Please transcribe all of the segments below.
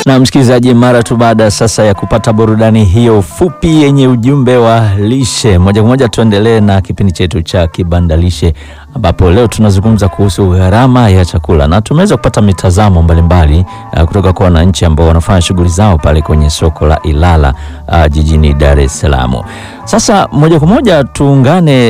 Na msikilizaji, mara tu baada sasa ya kupata burudani hiyo fupi yenye ujumbe wa lishe, moja kwa moja tuendelee na kipindi chetu cha Kibanda Lishe, ambapo leo tunazungumza kuhusu gharama ya chakula na tumeweza kupata mitazamo mbalimbali uh, kutoka kwa wananchi ambao wanafanya shughuli zao pale kwenye soko la Ilala uh, jijini Dar es Salaam. Sasa moja kwa moja tuungane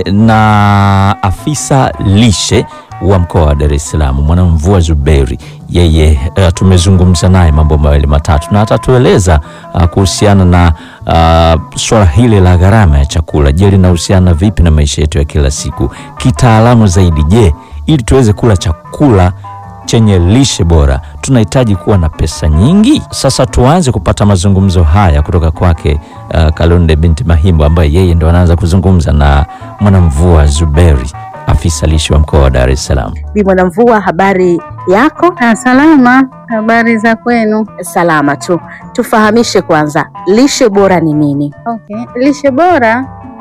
na afisa lishe wa mkoa wa Dar es Salaam Mwanamvua Zuberi. Yeye uh, tumezungumza naye mambo mawili matatu na atatueleza uh, kuhusiana na uh, swala hili la gharama ya chakula. Je, linahusiana vipi na maisha yetu ya kila siku kitaalamu zaidi? Je, ili tuweze kula chakula chenye lishe bora tunahitaji kuwa na pesa nyingi? Sasa tuanze kupata mazungumzo haya kutoka kwake uh, Kalonde binti Mahimbo ambaye yeye ndo anaanza kuzungumza na Mwanamvua Zuberi afisa lishe wa mkoa wa Dar es Salaam. Bi Mwanamvua, habari yako? Ah, salama. Habari za kwenu? Salama tu. Tufahamishe kwanza, lishe bora ni nini? Okay. Lishe bora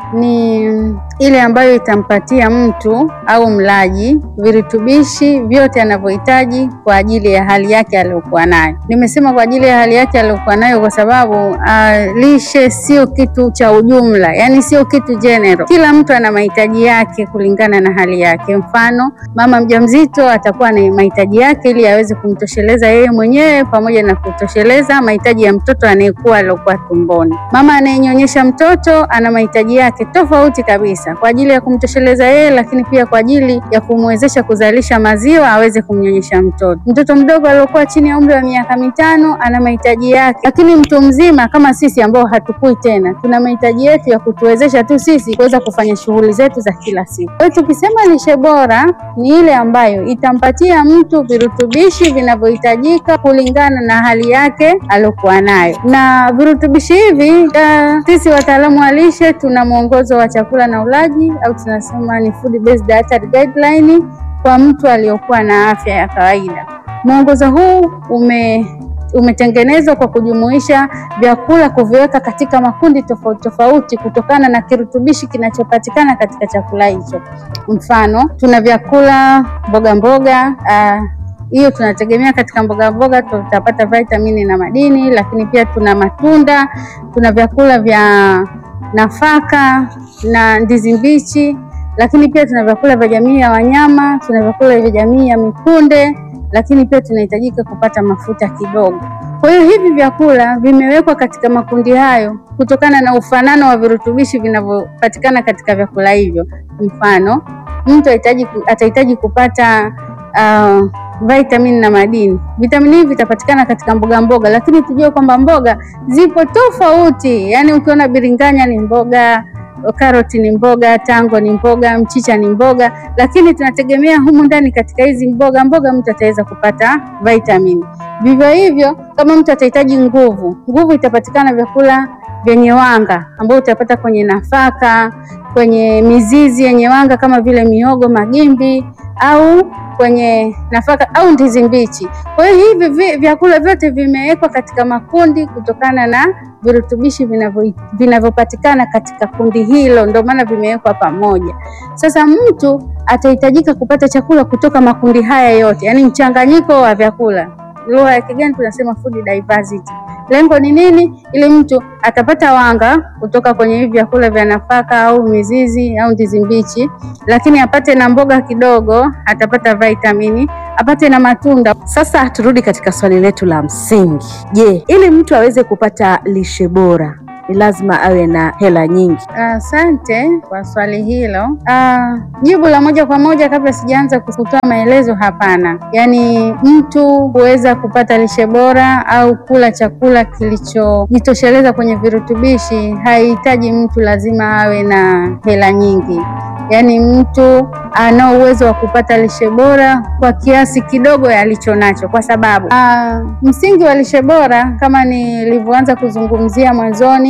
ni ile ambayo itampatia mtu au mlaji virutubishi vyote anavyohitaji kwa ajili ya hali yake aliyokuwa nayo. Nimesema kwa ajili ya hali yake aliyokuwa nayo kwa sababu uh, lishe sio kitu cha ujumla, yaani sio kitu general. Kila mtu ana mahitaji yake kulingana na hali yake. Mfano, mama mjamzito atakuwa na mahitaji yake ili aweze kumtosheleza yeye mwenyewe pamoja na kutosheleza mahitaji ya mtoto anayekuwa aliyokuwa tumboni. Mama anayenyonyesha mtoto ana mahitaji yake tofauti kabisa kwa ajili ya kumtosheleza yeye, lakini pia kwa ajili ya kumwezesha kuzalisha maziwa aweze kumnyonyesha mtoto. Mtoto mdogo aliyokuwa chini ya umri wa miaka mitano ana mahitaji yake, lakini mtu mzima kama sisi ambao hatukui tena, tuna mahitaji yetu ya kutuwezesha tu sisi kuweza kufanya shughuli zetu za kila siku. Kwa hiyo tukisema lishe bora ni ile ambayo itampatia mtu virutubishi vinavyohitajika kulingana na hali yake aliyokuwa nayo, na virutubishi hivi uh, sisi wataalamu wa lishe tuna mwongozo wa chakula na ulaji au tunasema ni food based dietary guideline kwa mtu aliyokuwa na afya ya kawaida. Mwongozo huu ume umetengenezwa kwa kujumuisha vyakula kuviweka katika makundi tofauti tofauti kutokana na kirutubishi kinachopatikana katika chakula hicho. Mfano, tuna vyakula mboga mboga hiyo uh, tunategemea katika mboga mboga tutapata vitamini na madini, lakini pia tuna matunda, tuna vyakula vya nafaka na ndizi mbichi, lakini pia tuna vyakula vya jamii ya wanyama, tuna vyakula vya jamii ya mikunde, lakini pia tunahitajika kupata mafuta kidogo. Kwa hiyo hivi vyakula vimewekwa katika makundi hayo kutokana na ufanano wa virutubishi vinavyopatikana katika vyakula hivyo. Mfano, mtu atahitaji kupata uh, vitamini na madini. Vitamini hivi vitapatikana katika mboga mboga, lakini tujue kwamba mboga zipo tofauti. Yaani ukiona biringanya ni mboga, karoti ni mboga, tango ni mboga, mchicha ni mboga, lakini tunategemea humu ndani katika hizi mboga mboga mtu ataweza kupata vitamini. Vivyo hivyo, kama mtu atahitaji nguvu, nguvu itapatikana vyakula vyenye wanga ambao utapata kwenye nafaka, kwenye mizizi yenye wanga kama vile miogo, magimbi au kwenye nafaka au ndizi mbichi. Kwa hiyo hivi vyakula vyote vimewekwa katika makundi kutokana na virutubishi vinavyopatikana katika kundi hilo, ndio maana vimewekwa pamoja. Sasa mtu atahitajika kupata chakula kutoka makundi haya yote, yaani mchanganyiko wa vyakula. Lugha ya kigeni tunasema food diversity. Lengo ni nini? Ili mtu atapata wanga kutoka kwenye hivi vyakula vya nafaka au mizizi au ndizi mbichi, lakini apate na mboga kidogo, atapata vitamini, apate na matunda. Sasa turudi katika swali letu la msingi. Je, ili mtu aweze kupata lishe bora ni lazima awe na hela nyingi? Asante uh, kwa swali hilo. Uh, jibu la moja kwa moja kabla sijaanza kutoa maelezo, hapana. Yaani mtu huweza kupata lishe bora au kula chakula kilichojitosheleza kwenye virutubishi, haihitaji mtu lazima awe na hela nyingi. Yaani mtu ana uwezo wa kupata lishe bora kwa kiasi kidogo alicho nacho, kwa sababu uh, msingi wa lishe bora kama nilivyoanza kuzungumzia mwanzoni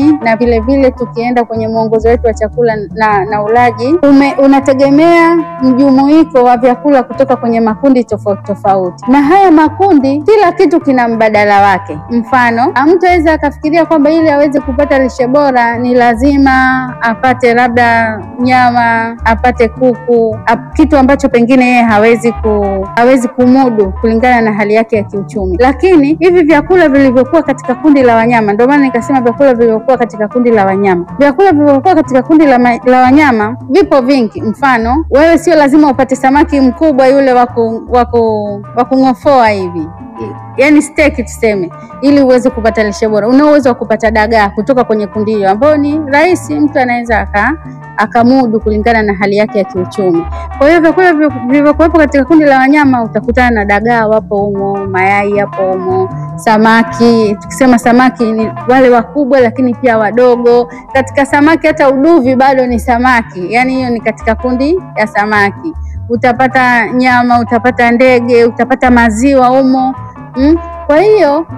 ulaji na vile vile tukienda kwenye mwongozo wetu wa chakula na, na ulaji ume, unategemea mjumuiko wa vyakula kutoka kwenye makundi tofauti tofauti, na haya makundi kila kitu kina mbadala wake. Mfano, mtu aweza akafikiria kwamba ili aweze kupata lishe bora ni lazima apate labda nyama, apate kuku, ap, kitu ambacho pengine yeye hawezi ku, hawezi kumudu kulingana na hali yake ya kiuchumi. Lakini hivi vyakula vilivyokuwa katika kundi la wanyama, ndio maana nikasema vyakula vilivyokuwa katika kundi la wanyama, vyakula vilivyokuwa katika kundi la, ma, la wanyama vipo vingi. Mfano, wewe sio lazima upate samaki mkubwa yule wa kung'ofoa hivi yaani steki tuseme, ili uweze kupata lishe bora. Una uwezo wa kupata dagaa kutoka kwenye kundi hilo, ambayo ni rahisi, mtu anaweza aka akamudu kulingana na hali yake ya kiuchumi. Kwa hiyo vyakula vilivyokuwepo katika kundi la wanyama utakutana na dagaa wapo humo, mayai yapo humo, samaki. Tukisema samaki ni wale wakubwa, lakini pia wadogo. Katika samaki hata uduvi bado ni samaki, yaani hiyo ni katika kundi ya samaki. Utapata nyama, utapata ndege, utapata maziwa humo. Mm. Kwa hiyo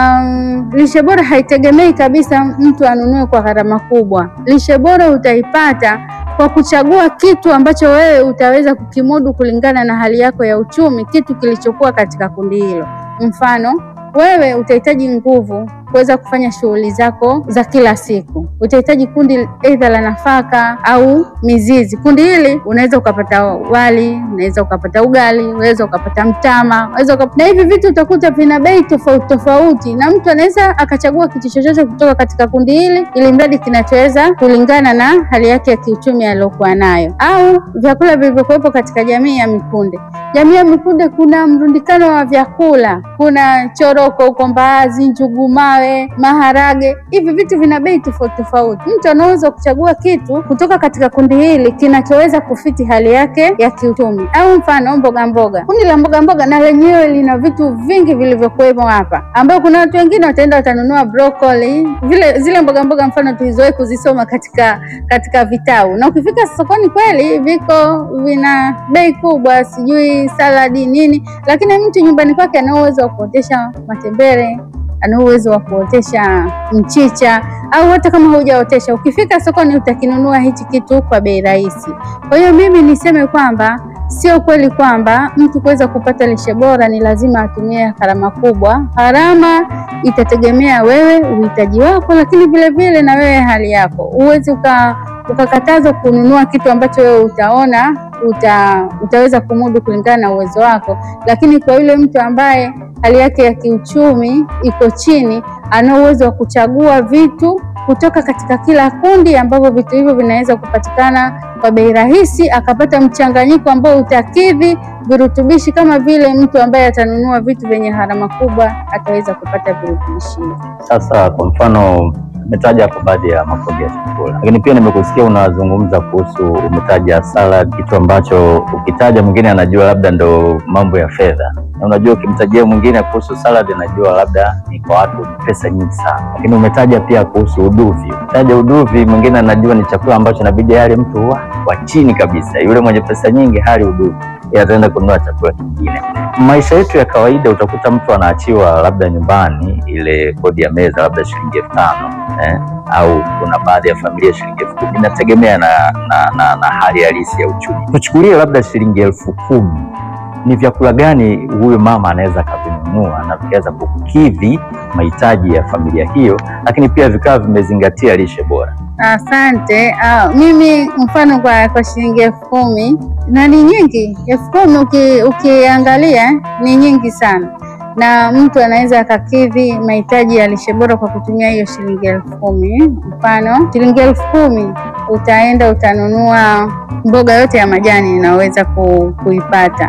um, lishe bora haitegemei kabisa mtu anunue kwa gharama kubwa. Lishe bora utaipata kwa kuchagua kitu ambacho wewe utaweza kukimudu kulingana na hali yako ya uchumi, kitu kilichokuwa katika kundi hilo. Mfano, wewe utahitaji nguvu kuweza kufanya shughuli zako za kila siku. Utahitaji kundi aidha la nafaka au mizizi. Kundi hili unaweza ukapata wali, unaweza ukapata ugali, unaweza ukapata mtama, unaweza ukapata... na hivi vitu utakuta vina bei tofauti tofauti, na mtu anaweza akachagua kitu chochote kutoka katika kundi hili, ili mradi kinachoweza kulingana na hali yake ya kiuchumi aliyokuwa nayo. Au vyakula vilivyokuwepo katika jamii ya mikunde. Jamii ya mikunde kuna mrundikano wa vyakula, kuna choroko huko, mbaazi, njugu mawe maharage. Hivi vitu vina bei tofauti tofauti. Mtu anaweza kuchagua kitu kutoka katika kundi hili kinachoweza kufiti hali yake ya kiuchumi. Au mfano mboga mboga, kundi la mboga mboga na lenyewe lina vitu vingi vilivyokuwemo hapa, ambao kuna watu wengine wataenda watanunua broccoli, vile zile mboga mboga mfano tulizowahi kuzisoma katika katika vitabu, na ukifika sokoni kweli viko vina bei kubwa, sijui saladi nini, lakini mtu nyumbani kwake ana uwezo wa kuotesha matembele ana uwezo wa kuotesha mchicha au hata kama hujaotesha, ukifika sokoni utakinunua hichi kitu kwa bei rahisi. Kwa hiyo mimi niseme kwamba sio kweli kwamba mtu kuweza kupata lishe bora ni lazima atumie gharama kubwa. Gharama itategemea wewe, uhitaji wako, lakini vile vile na wewe hali yako. Huwezi uka ukakatazwa kununua kitu ambacho wewe utaona uta, utaweza kumudu kulingana na uwezo wako, lakini kwa yule mtu ambaye hali yake ya kiuchumi iko chini, ana uwezo wa kuchagua vitu kutoka katika kila kundi, ambavyo vitu hivyo vinaweza kupatikana kwa bei rahisi, akapata mchanganyiko ambao utakidhi virutubishi, kama vile mtu ambaye atanunua vitu vyenye gharama kubwa ataweza kupata virutubishi hivyo. Sasa kwa mfano umetaja hapo baadhi ya makundi ya chakula, lakini pia nimekusikia unazungumza kuhusu, umetaja salad, kitu ambacho ukitaja mwingine anajua labda ndo mambo ya fedha, na unajua ukimtajia mwingine kuhusu salad anajua labda ni kwa watu pesa nyingi sana, lakini umetaja pia kuhusu uduvi. Taja uduvi, mwingine anajua ni chakula ambacho inabidi yale mtu wa, wa chini kabisa, yule mwenye pesa nyingi hali uduvi ataenda kununua chakula kingine. Maisha yetu ya kawaida, utakuta mtu anaachiwa labda nyumbani ile kodi ya meza labda shilingi elfu tano eh, au kuna baadhi ya familia shilingi elfu kumi inategemea na, na, na, na hali halisi ya uchumi. Tuchukulie labda shilingi elfu kumi ni vyakula gani huyo mama anaweza akavinunua na vikaweza kukidhi mahitaji ya familia hiyo, lakini pia vikawa vimezingatia lishe bora? Asante. Uh, mimi mfano kwa, kwa shilingi elfu kumi na ni nyingi. Elfu kumi uki, ukiangalia ni nyingi sana, na mtu anaweza akakidhi mahitaji ya lishe bora kwa kutumia hiyo shilingi elfu kumi. Mfano shilingi elfu kumi utaenda utanunua mboga yote ya majani inaweza ku, kuipata.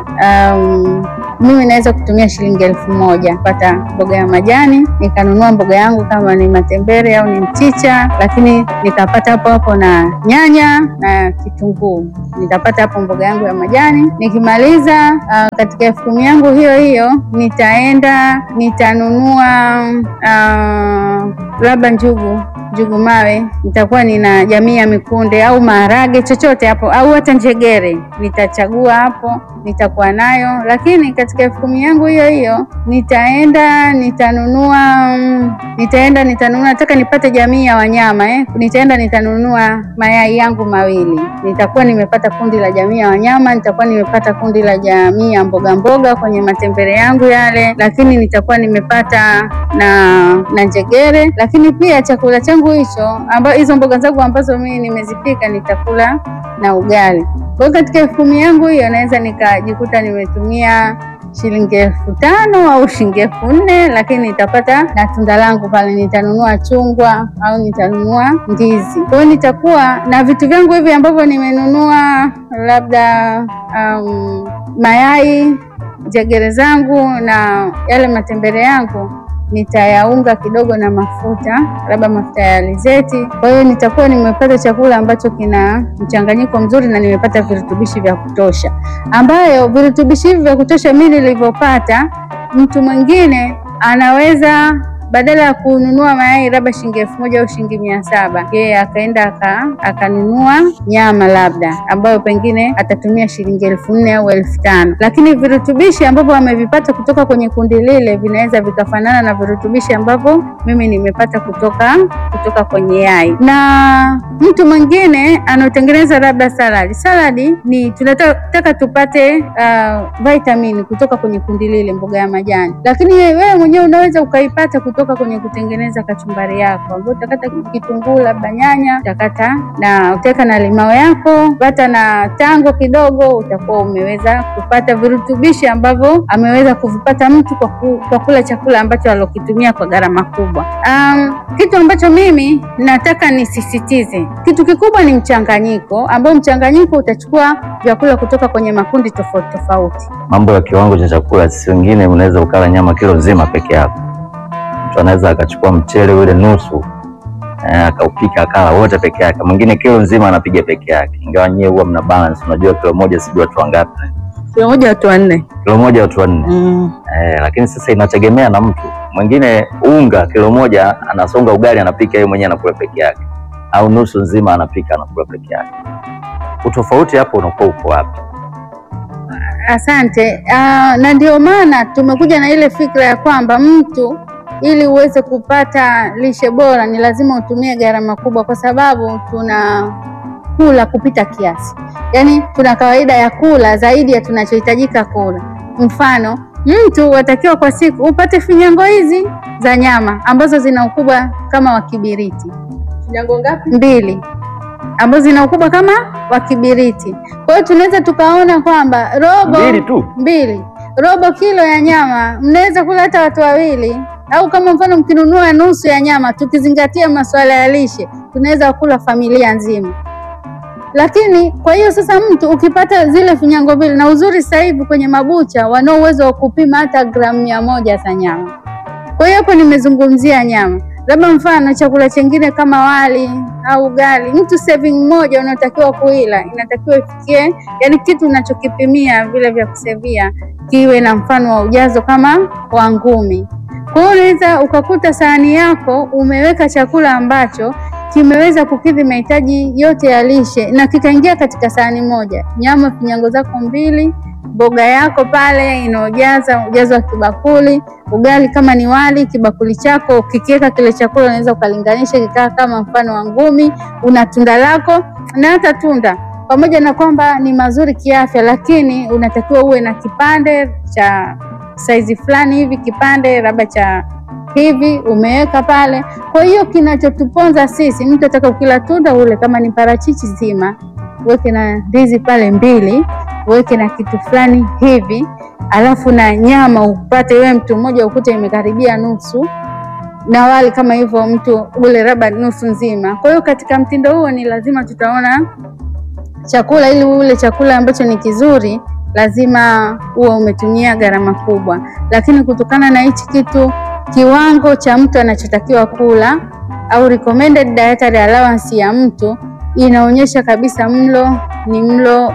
Um, mimi naweza kutumia shilingi elfu moja kupata mboga ya majani, nikanunua mboga yangu kama ni matembele au ni mchicha, lakini nikapata hapo hapo na nyanya na kitunguu, nitapata hapo mboga yangu ya majani. Nikimaliza uh, katika elfu kumi yangu hiyo hiyo nitaenda nitanunua uh, labda njugu njugu mawe, nitakuwa nina jamii ya mikunde au maharage chochote hapo, au hata njegere nitachagua hapo, nitakuwa nayo. Lakini katika elfu kumi yangu hiyo hiyo nitaenda nitanunua, mm, nitaenda nitanunua, nataka nipate jamii ya wanyama eh. Nitaenda nitanunua mayai yangu mawili, nitakuwa nimepata kundi la jamii ya wanyama, nitakuwa nimepata kundi la jamii ya mboga mboga kwenye matembele yangu yale, lakini nitakuwa nimepata na na njegere, lakini pia chakula changu hicho ambayo hizo mboga zangu ambazo mimi nimezipika nitakula na ugali. Kwa hiyo katika elfu kumi yangu hiyo naweza nikajikuta nimetumia shilingi elfu tano au shilingi elfu nne lakini nitapata na tunda langu pale, nitanunua chungwa au nitanunua ndizi. Kwa hiyo nitakuwa na vitu vyangu hivi ambavyo nimenunua, labda um, mayai, njegere zangu na yale matembele yangu nitayaunga kidogo na mafuta, labda mafuta ya alizeti. Kwa hiyo nitakuwa nimepata chakula ambacho kina mchanganyiko mzuri na nimepata virutubishi vya kutosha, ambayo virutubishi hivi vya kutosha mimi nilivyopata, mtu mwingine anaweza badala ya kununua mayai labda shilingi elfu moja au shilingi mia saba yeye akaenda aka akanunua nyama labda ambayo pengine atatumia shilingi elfu nne au elfu tano lakini virutubishi ambavyo amevipata kutoka kwenye kundi lile vinaweza vikafanana na virutubishi ambavyo mimi nimepata kutoka kutoka kwenye yai. Na mtu mwingine anaotengeneza labda saladi, saladi ni tunataka tupate uh, vitamini kutoka kwenye kundi lile, mboga ya majani, lakini wewe mwenyewe unaweza ukaipata kutoka kwenye kutengeneza kachumbari yako, ambayo utakata kitunguu labda nyanya, utakata na utaweka na limao yako, pata na tango kidogo, utakuwa umeweza kupata virutubishi ambavyo ameweza kuvipata mtu kwa, ku, kwa kula chakula ambacho alokitumia kwa gharama kubwa. Um, kitu ambacho mimi nataka nisisitize, kitu kikubwa ni mchanganyiko, ambao mchanganyiko utachukua vyakula kutoka kwenye makundi tofauti tofauti. Mambo ya kiwango cha chakula, si wengine unaweza ukala nyama kilo nzima peke yako mtu anaweza akachukua mchele ule nusu eh, akaupika akala wote peke yake. Mwingine kilo nzima anapiga peke yake, ingawa nyie huwa mna balance. Unajua kilo moja sijui watu wangapi, Kilo moja watu wanne. kilo moja watu wanne Mm. eh, lakini sasa inategemea na mtu mwingine. Unga kilo moja anasonga ugali anapika yeye mwenyewe anakula peke yake, au nusu nzima anapika anakula peke yake. Utofauti hapo unakuwa uko wapi? Asante. Uh, na ndio maana tumekuja na ile fikra ya kwamba mtu ili uweze kupata lishe bora ni lazima utumie gharama kubwa, kwa sababu tuna kula kupita kiasi, yaani tuna kawaida ya kula zaidi ya tunachohitajika kula. Mfano, mtu watakiwa kwa siku upate finyango hizi za nyama ambazo zina ukubwa kama wa kibiriti Finyango ngapi? mbili ambazo zina ukubwa kama wa kibiriti. Kwa hiyo tunaweza tukaona kwamba robo Mbili tu mbili robo kilo ya nyama mnaweza kula hata watu wawili, au kama mfano mkinunua nusu ya nyama, tukizingatia masuala ya lishe, tunaweza kula familia nzima. Lakini kwa hiyo sasa, mtu ukipata zile finyango mbili, na uzuri sasa hivi kwenye mabucha wanao uwezo wa kupima hata gramu mia moja za nyama. Kwa hiyo hapo nimezungumzia nyama, labda mfano chakula chengine kama wali au ugali, mtu serving moja unaotakiwa kuila inatakiwa ifikie, yani kitu unachokipimia vile vya kusevia kiwe na mfano wa ujazo kama wa ngumi. Kwa hiyo unaweza ukakuta sahani yako umeweka chakula ambacho kimeweza kukidhi mahitaji yote ya lishe na kikaingia katika sahani moja, nyama finyango zako mbili, mboga yako pale inaojaza ujazo wa kibakuli, ugali kama ni wali, kibakuli chako ukikiweka kile chakula unaweza ukalinganisha kikaa kama mfano wa ngumi, una tunda lako na hata tunda pamoja na kwamba ni mazuri kiafya, lakini unatakiwa uwe na kipande cha saizi fulani hivi, kipande labda cha hivi umeweka pale. Kwa hiyo kinachotuponza sisi, mtu ataka ukila tunda ule, kama ni parachichi zima, uweke na ndizi pale mbili, uweke na kitu fulani hivi, alafu na nyama upate wewe mtu mmoja ukute imekaribia nusu na wali kama hivyo mtu ule labda nusu nzima. Kwa hiyo katika mtindo huo ni lazima tutaona chakula, ili ule chakula ambacho ni kizuri lazima uwe umetumia gharama kubwa, lakini kutokana na hichi kitu kiwango cha mtu anachotakiwa kula au recommended dietary allowance ya mtu inaonyesha kabisa mlo ni mlo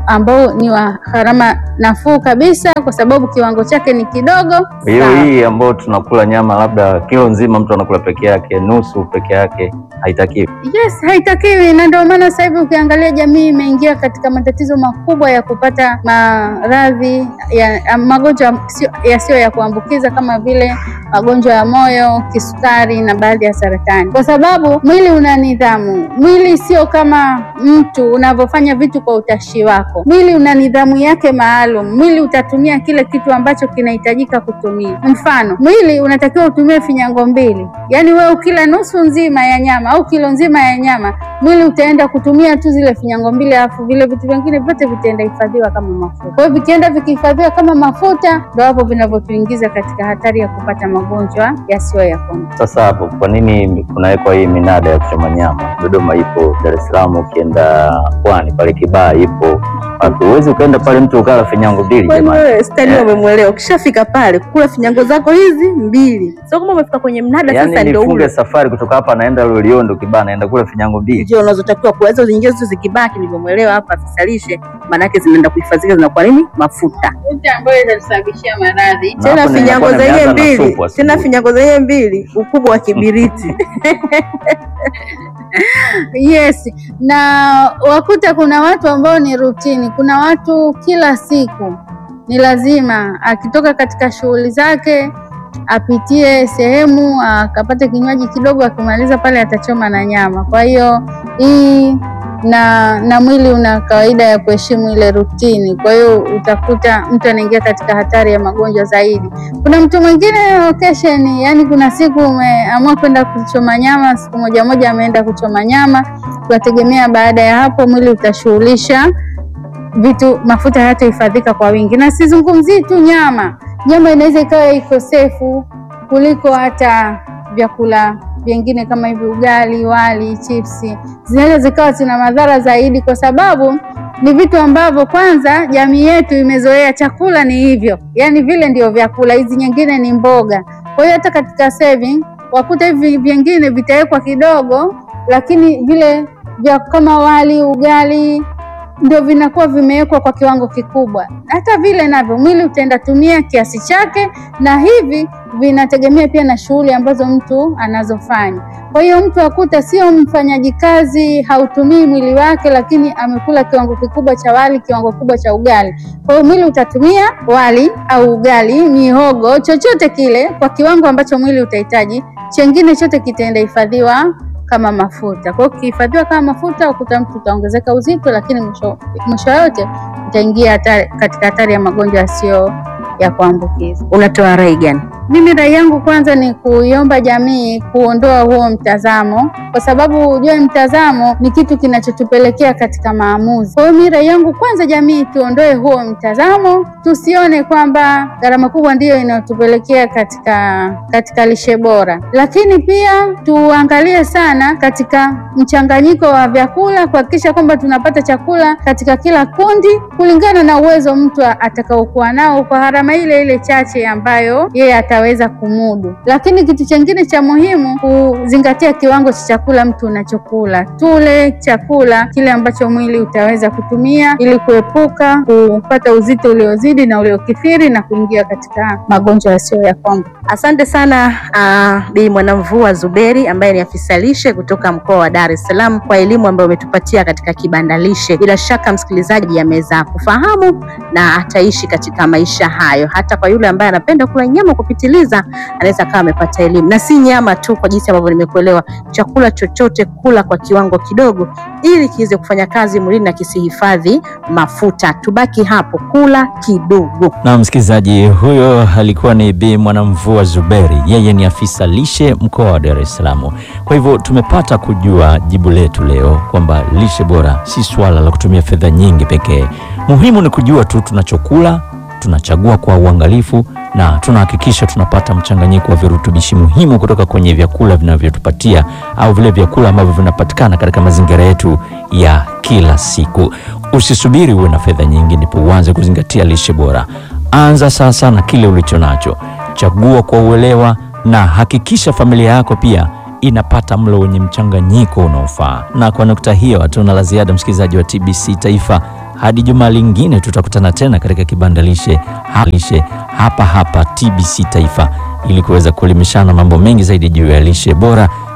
ambao ni wa gharama nafuu kabisa, kwa sababu kiwango chake ni kidogo. Hiyo Sawa. hii ambayo tunakula nyama labda kilo nzima mtu anakula peke yake, nusu peke yake, haitakiwi. Yes, haitakiwi, na ndio maana sasa hivi ukiangalia jamii imeingia katika matatizo makubwa ya kupata maradhi ya, ya magonjwa sio- yasiyo ya kuambukiza kama vile magonjwa ya moyo, kisukari na baadhi ya saratani, kwa sababu mwili una nidhamu. Mwili sio kama mtu unavyofanya vitu kwa utashi wako. Mwili una nidhamu yake maalum. Mwili utatumia kile kitu ambacho kinahitajika kutumia. Mfano, mwili unatakiwa utumie finyango mbili, yaani wewe ukila nusu nzima ya nyama au kilo nzima ya nyama, mwili utaenda kutumia tu zile finyango mbili, alafu vile vitu vingine vyote vitaenda hifadhiwa kama mafuta. Kwa hiyo vikienda vikihifadhiwa kama mafuta, ndio hapo vinavyotuingiza katika hatari ya kupata magonjwa yasiyo ya kuambukiza. Sasa hapo, kwa nini kunawekwa hii minada ya kuchoma nyama? Dodoma ipo, Dar es Salaam ukienda Pwani pale Kibaha ipo, wapi huwezi ukaenda pale mtu ukala finyango mbili Kwani jamani. wewe stani Eh. umemwelewa? Ukishafika pale kula finyango zako hizi mbili, sio kama umefika kwenye mnada Yaani sasa ndio nifunge ule safari kutoka hapa naenda Loliondo Kibaha naenda kula finyango mbili. ndio unazotakiwa kula. Hizo zingine zote zikibaki, nilivyomwelewa hapa afisa lishe, maanake zinaenda kuhifadhika, zinakuwa nini? Mafuta. Mafuta ambayo itatusababishia maradhi. Na Tena hapo finyango ninakuwa zenyewe nimeanza na mbili, supu asubuhi. tena finyango zenyewe mbili, ukubwa wa kibiriti. Yes, na wakuta kuna watu ambao ni rutini. Kuna watu kila siku ni lazima akitoka katika shughuli zake apitie sehemu akapate kinywaji kidogo, akimaliza pale atachoma na nyama. Kwa hiyo hii na na mwili una kawaida ya kuheshimu ile rutini, kwa hiyo utakuta mtu anaingia katika hatari ya magonjwa zaidi. Kuna mtu mwingine occasion, yani kuna siku umeamua kwenda kuchoma nyama, siku moja moja ameenda kuchoma nyama, tunategemea baada ya hapo mwili utashughulisha vitu, mafuta hayatahifadhika kwa wingi, na sizungumzii tu nyama. Nyama inaweza ikawa iko sefu kuliko hata vyakula vingine kama hivi ugali, wali, chipsi, zinaweza zikawa zina madhara zaidi, kwa sababu ni vitu ambavyo kwanza jamii yetu imezoea chakula ni hivyo, yaani vile ndio vyakula, hizi nyingine ni mboga. Kwa hiyo hata katika saving wakuta hivi vingine vitawekwa kidogo, lakini vile vya kama wali, ugali ndio vinakuwa vimewekwa kwa kiwango kikubwa. Hata vile navyo mwili utaenda tumia kiasi chake, na hivi vinategemea pia na shughuli ambazo mtu anazofanya. Kwa hiyo mtu akuta sio mfanyaji kazi, hautumii mwili wake, lakini amekula kiwango kikubwa cha wali, kiwango kikubwa cha ugali. Kwa hiyo mwili utatumia wali au ugali, mihogo, chochote kile kwa kiwango ambacho mwili utahitaji, chengine chote kitaenda hifadhiwa kama mafuta. Kwa hiyo ukihifadhiwa kama mafuta, ukuta mtu utaongezeka uzito, lakini mwisho mwisho yote utaingia hatari, katika hatari ya magonjwa yasiyo ya kuambukiza. Unatoa rai gani? Mimi rai yangu kwanza ni kuiomba jamii kuondoa huo mtazamo, kwa sababu ujue mtazamo ni kitu kinachotupelekea katika maamuzi. Kwa hiyo mimi rai yangu kwanza, jamii tuondoe huo mtazamo, tusione kwamba gharama kubwa ndiyo inayotupelekea katika katika lishe bora, lakini pia tuangalie sana katika mchanganyiko wa vyakula, kuhakikisha kwamba tunapata chakula katika kila kundi kulingana na uwezo mtu atakaokuwa nao kwa gharama ile ile chache ambayo yeye ataweza kumudu. Lakini kitu chengine cha muhimu kuzingatia kiwango cha chakula mtu unachokula. Tule chakula kile ambacho mwili utaweza kutumia ili kuepuka kupata uzito uliozidi na uliokithiri na kuingia katika magonjwa yasiyo ya kuambukiza. Asante sana uh, Bi Mwanamvua Zuberi ambaye ni afisa lishe kutoka mkoa wa Dar es Salaam kwa elimu ambayo umetupatia katika kibanda lishe. Bila shaka msikilizaji ameweza kufahamu na ataishi katika maisha hayo. Hata kwa yule ambaye anapenda kula nyama kupitiliza, anaweza kawa amepata elimu, na si nyama tu, kwa jinsi ambavyo nimekuelewa, chakula chochote kula kwa kiwango kidogo, ili kiweze kufanya kazi mwilini na kisihifadhi mafuta. Tubaki hapo, kula kidogo. Na msikilizaji, huyo alikuwa ni Bi Mwanamvua Zuberi, yeye ni afisa lishe mkoa wa Dar es Salaam. Kwa hivyo tumepata kujua jibu letu leo kwamba lishe bora si swala la kutumia fedha nyingi pekee. Muhimu ni kujua tu tunachokula, tunachagua kwa uangalifu na tunahakikisha tunapata mchanganyiko wa virutubishi muhimu kutoka kwenye vyakula vinavyotupatia au vile vyakula ambavyo vinapatikana katika mazingira yetu ya kila siku. Usisubiri uwe na fedha nyingi ndipo uanze kuzingatia lishe bora. Anza sasa na kile ulicho nacho, chagua kwa uelewa na hakikisha familia yako pia inapata mlo wenye mchanganyiko unaofaa. Na kwa nukta hiyo, hatuna la ziada, msikilizaji wa TBC Taifa. hadi juma lingine tutakutana tena katika kibanda lishe ha- lishe hapa hapa TBC Taifa ili kuweza kuelimishana mambo mengi zaidi juu ya lishe bora